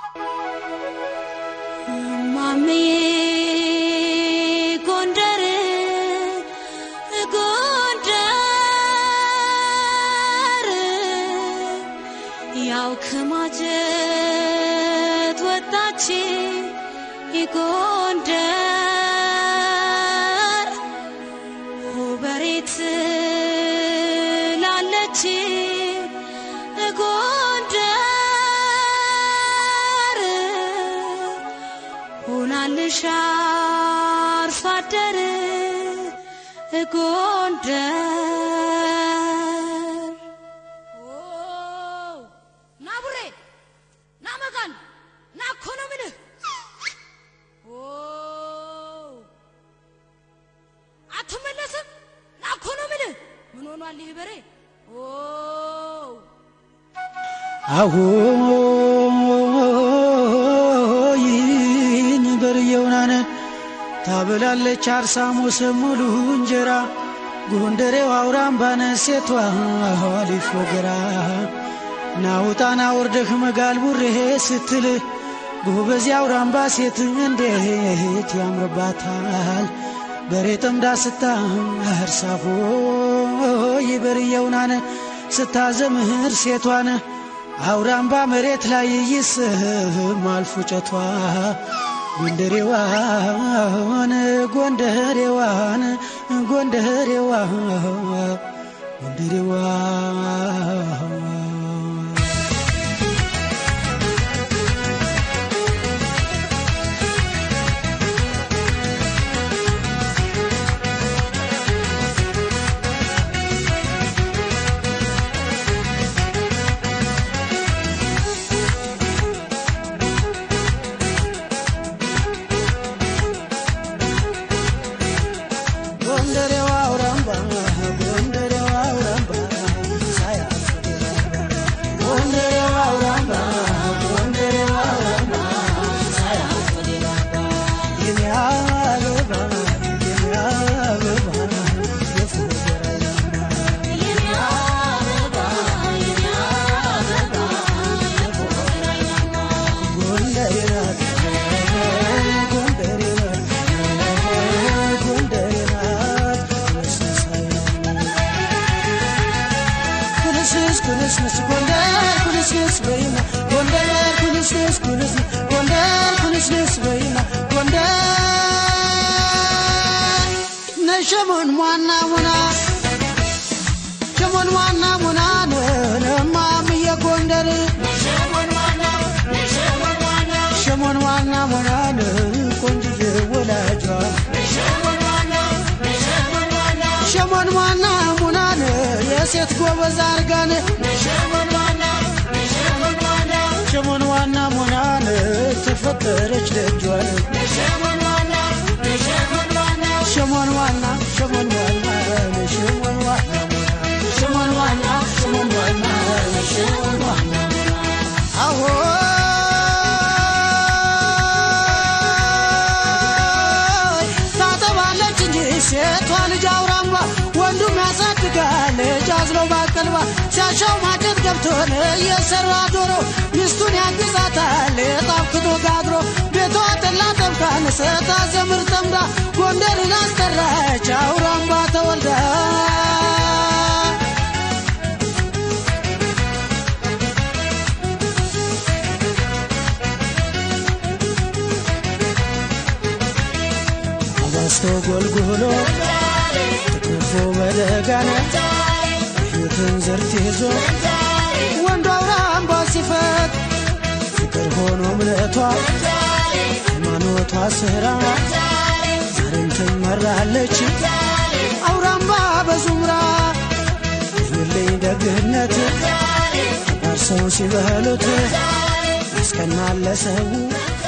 ማምዬ ጎንደር ጎንደር ያው ከማጀት ወጣች ጎንደር ሁበሬት ላለች ጎንደር ሆናልሽ አርሶ አደር ጎንደር ና ቡሬ ና መጋን ና እኮ ነው ምልህ አትመለስም ና እኮ ነው ምልህ ምን ሆኗል ይህ በሬ አሁይን በርየውናነ ታበላለች አርሳሞ ሰሙሉ እንጀራ ጎንደሬው አውራምባነ ሴቷ ኋሊፍ ወገራ ናውጣና ወርደህ መጋል ቡሬ ስትል ጎበዝ አውራምባ ሴት እንዴት ያምርባታል በሬ ጠምዳ ስታ እርሳፎ ይበርየውናነ ስታዘምህር ሴቷን አውራምባ መሬት ላይ ይስማል ፉጨቷ ጎንደሬዋን ጎንደሬዋን ጎንደሬዋ ጎንደሬዋ ጎንደሬዋ አውራምባ ጎንደሬዋ አውራምባ ሳያት ጎንደሬዋ አውራምባ ጎንደሬዋ አውራምባ ሳያት የኔ አበባ የኔ አበባ የፉገራ ጎንደሬ ናት ጎንደሬ ናት ጎንደሬ ናት ወስሳይ ኩንስንስ ኩንስንስ ጎንደር ኩንስንስ በይና ጎንደር ኩንስንስ ኩንስ ጎንደር ኩንስንስ በይና ጎንደር ነሸሞን ሟና ሙና ሸሞን ዋና ሙና ነማምየ ጎንደር ሸሞን ዋና ሙናን ቆንጅዬ ወላጇ ሸሞን ዋና ሙናን የሴት ጎበዝ አርጋን ሸሞን ዋና ሙናን ተፈጠረች ደጇን ሸሞን ዋና ሸሞን ዋና ሸሞን ዋና ሸሞን ዋና ሸሞን ዋና ሸሞን ዋና አዎ ታጠባለች እንጂ ሴቷ ልጅ አውራምባ ወንዱም ያሳድጋል ልጅ አዝለው ባቀልባ ሲያሻው ማጨት ገብቶን የሰራ ዶሮ ሚስቱን ያግዛታል የጣፍክቶ ጋግሮ ቤቷ ጠላ ጠብታን ሰታ ዘምር ጠምዳ ጎንደርን አስጠራች አውራምባ ተወልዳ አባስቶ ጎልጎሎ ትኩፎ በደጋነ ፊትን ዝርት ይዞ ወንዱ አውራምባ ሲፈት ፍቅር ሆኖ እምነቷ ሃይማኖቷ ስራ ዛሬም ትመራለች አውራምባ በዙምራ ይልኝ ደግነት ባርሰው ሲበሉት ያስቀናል ለሰው